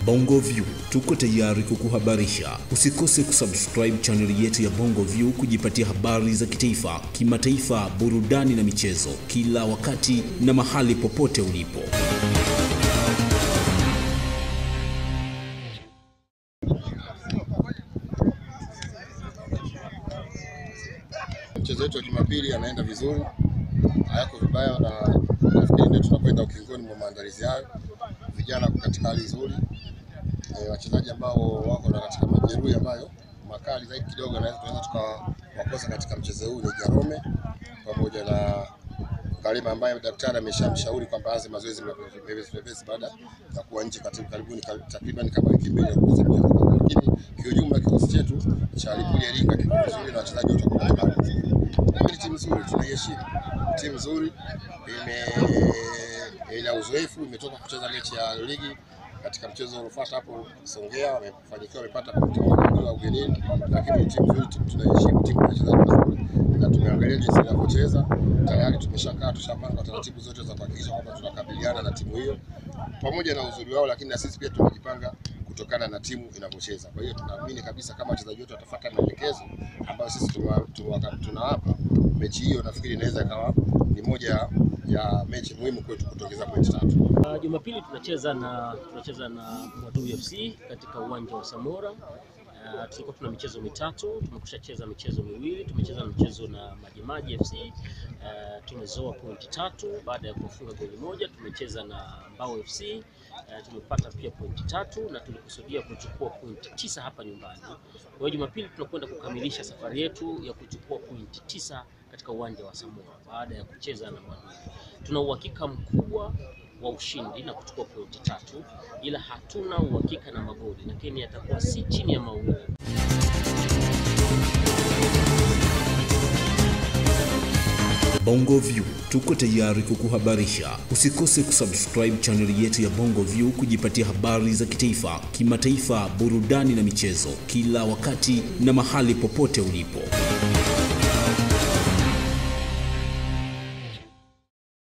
Bongo View tuko tayari kukuhabarisha. Usikose kusubscribe chaneli yetu ya Bongo View kujipatia habari za kitaifa, kimataifa, burudani na michezo kila wakati na mahali popote ulipo. Mchezo wetu wa Jumapili anaenda vizuri, hayako vibaya, na nafikiri ndio tunakwenda ukingoni mwa maandalizi hayo. Vijana wako katika hali nzuri, e, wachezaji ambao wako na katika majeruhi ambayo makali zaidi kidogo, naweza tunaweza tukawakosa katika mchezo huu ni Jarome pamoja na Kalima ambaye daktari ameshamshauri kwamba aanze mazoezi mepesi mepesi baada ya kuwa nje katika karibuni takriban kama wiki mbili ya kuanza mchezo. Lakini kiujumla kikosi chetu cha Lipuli Iringa kiko vizuri na wachezaji wote wako katika hali nzuri. Ni timu nzuri, tunaiheshimu. Timu nzuri ime ina uzoefu, imetoka kucheza mechi ya ligi katika mchezo uliofuata hapo Songea, wamefanikiwa wamepata pointi moja bila ugenini, lakini timu nzuri, timu tunaheshimu, timu wachezaji wazuri na tumeangalia jinsi inavyocheza. Tayari tumeshakaa tushapanga taratibu zote za kuhakikisha kwamba tunakabiliana na timu hiyo pamoja na uzuri wao, lakini na sisi pia tumejipanga kutokana na timu inavyocheza. Kwa hiyo tunaamini kabisa kama wachezaji wetu watafuata maelekezo ambayo sisi tunawapa, mechi hiyo nafikiri inaweza ikawa ni moja ya mechi muhimu kwetu kutongeza pointi tatu. Uh, Jumapili tunacheza na tunacheza na Mwadui FC katika uwanja wa Samora. Uh, tulikuwa tuna michezo mitatu, tumekusha cheza michezo miwili. Tumecheza mchezo na Majimaji FC uh, tumezoa pointi tatu baada ya kufunga goli moja. Tumecheza na Mbao FC uh, tumepata pia pointi tatu na tulikusudia kuchukua pointi tisa hapa nyumbani. Kwa hiyo Jumapili tunakwenda kukamilisha safari yetu ya kuchukua pointi tisa katika uwanja wa Samora baada ya kucheza na Mwadui. Tuna uhakika mkubwa wa ushindi na kuchukua pointi tatu, ila hatuna uhakika na magoli, lakini yatakuwa si chini ya mawili. Bongo View tuko tayari kukuhabarisha. Usikose kusubscribe chaneli yetu ya Bongo View kujipatia habari za kitaifa, kimataifa, burudani na michezo kila wakati na mahali popote ulipo.